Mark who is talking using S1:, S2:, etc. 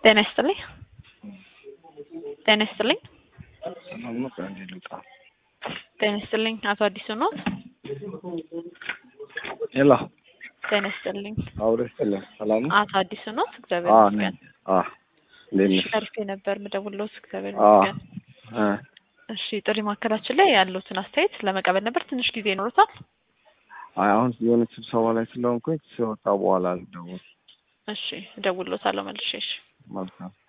S1: ጤና ይስጥልኝ። ጤና ይስጥልኝ።
S2: ሰላም ነው። ከአንዴ ልውጣ።
S1: ጤና ይስጥልኝ። አቶ አዲሱ ኖት?
S2: ሄሎ
S1: ጤና ይስጥልኝ።
S2: አውሬ ስጥልን። ሰላም ነው።
S1: አቶ አዲሱ ኖት? እግዚአብሔር
S2: አዎ
S1: ይመስገን።
S2: ነኝ። አዎ እንዴት ነሽ?
S1: ሸርፌ ነበር ምደውልዎት። እግዚአብሔር
S2: አዎ
S1: ይመስገን።
S2: እ
S1: እሺ ጥሪ ማዕከላችን ላይ ያሉትን አስተያየት ለመቀበል ነበር። ትንሽ ጊዜ ይኖሩታል?
S2: አይ አሁን የሆነ ስብሰባ ላይ ስለሆንኩኝ ሲወጣ በኋላ ልደውል።
S1: እሺ እደውልዎታለሁ መልሼ። እሺ
S2: መልካም